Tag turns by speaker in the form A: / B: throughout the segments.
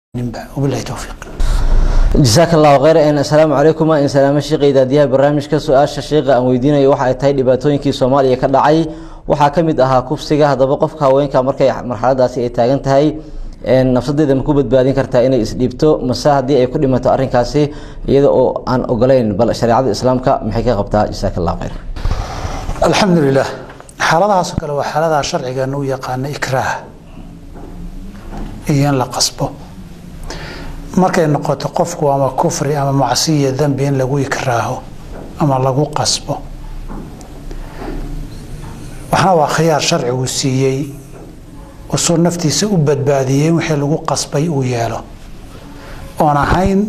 A: wabilahi towfiiq
B: jasaaka allahu kheyr assalaamu calaykum in salaamo sheekhay daadiyaha barnaamijka su-aasha sheekha aan weydiinayo waxa ay tahay dhibaatooyinkii soomaaliya ka dhacay waxaa ka mid ahaa kufsiga haddaba qofka haweenka markay marxaladaasi ay taagan tahay nafsadeeda ma ku badbaadin kartaa inay isdhiibto mase haddii ay ku dhimato arrinkaasi iyada oo aan ogolayn bal shareecada islaamka maxay ka qabtaa jasaaka allahu kheyr
A: alxamdu lilah xaaladahaasoo kale waa xaaladaha sharcigeena u yaqaana ikraah iyo in la qasbo markay noqoto qofku ama kufri ama macsiya dembi in lagu ikraaho ama lagu qasbo waxna waa khiyaar sharcigu siiyey usuu naftiisa u badbaadiyey wixii lagu qasbay uu yeelo oon ahayn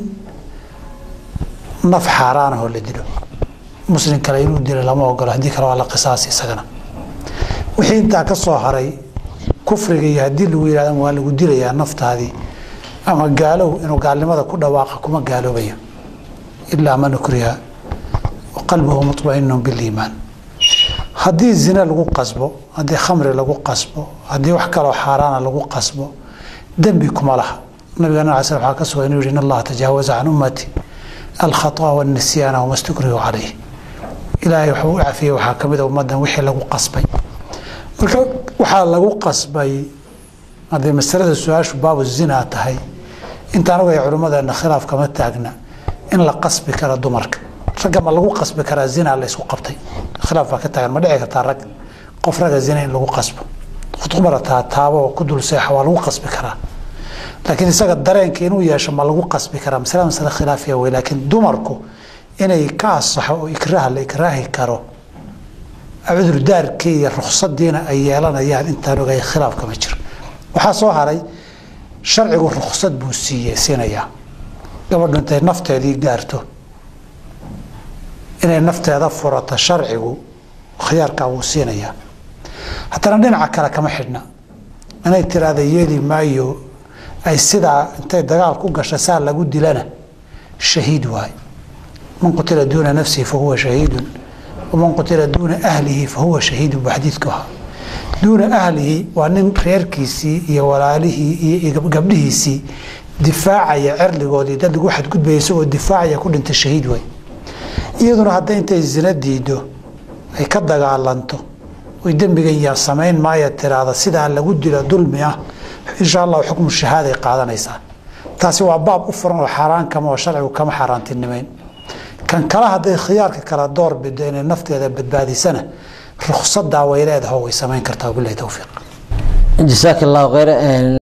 A: naf xaaraanahoo la dilo muslim kale inuu dilo lama ogolo haddii kale waa la qisaas isagana wixii intaa ka soo haray kufriga iyo haddii lagu yihahda waa lagu dilayaa naftaadii ama gaalow inuu gaalnimada ku dhawaaqa kuma gaaloobayo ilaa man ukriha qalbuhu muطmainu biliimaan haddii zine lagu qasbo haddii khamri lagu qasbo haddii wax kaloo xaaraana lagu qasbo dembi kuma laha nabigeena ala sl waa ka sugan inuu yihi in allaha tajaawaza can ummati alkhaطa wاnisyaana wama stukrihu calayh ilaahay wuxuu u cafiyey waxaa ka mida ummadan wixii lagu qasbay marka waxaa lagu qasbay haddii masalada su-aashu baabu zina tahay intaan ogaya culimmadeena khilaaf kama taagna in la qasbi karo dumarka ragga ma lagu qasbi karaa zina la isku qabtay khilaaf baa ka taagan ma dhici kartaa rag qof ragga zina in lagu qasbo khudbarataa taabo oo ku dul seexa waa lagu qasbi karaa laakiin isaga dareenka inuu yeesho ma lagu qasbi karaa masale masale khilaafiya wey laakiin dumarku inay ka asaxo oo ikraah la ikraahi karo cudurdaarkii iyo ruksadiina ay yeelanayaan intaan ogay khilaaf kama jiro waxaa soo haray sharcigu ruksad buu siiye siinayaa gabadhu intay nafteedii gaarto inay nafteeda furato sharcigu khiyaarkaa wuu siinayaa haddana dhinaca kale kama xidhna inay tiraahda yeeli maayo ay sidaa intay dagaal ku gasha saa lagu dilana shahiid waay man qutila duuna nafsihi fahuwa shahiidun waman qutila duuna ahlihi fahuwa shahiidun buu xadiidku ahaa duuna ahlihi waa nin reerkiisii iyo walaalihii iyo gabdhihiisii difaacaya cerligoodii dad lagu xadgudbaya isagoo difaacaya ku dhintay shahiid way iyaduna hadday intay zina diido ay ka dagaalanto oy dembigan yaa samayn maaya tiraahda sidaa lagu dilo dulmi ah insha allahu xukmu shahaaday qaadanaysaa taasi waa baab u furan oo xaaraan kama oo sharcigu kama xaaraantinimeyn kan kale hadday khiyaarka kala door bido inay nafteeda badbaadisana ruksadaa way leedaho way samayn kartaa wabilahi towfiiq
B: jasaaka allahu kheyr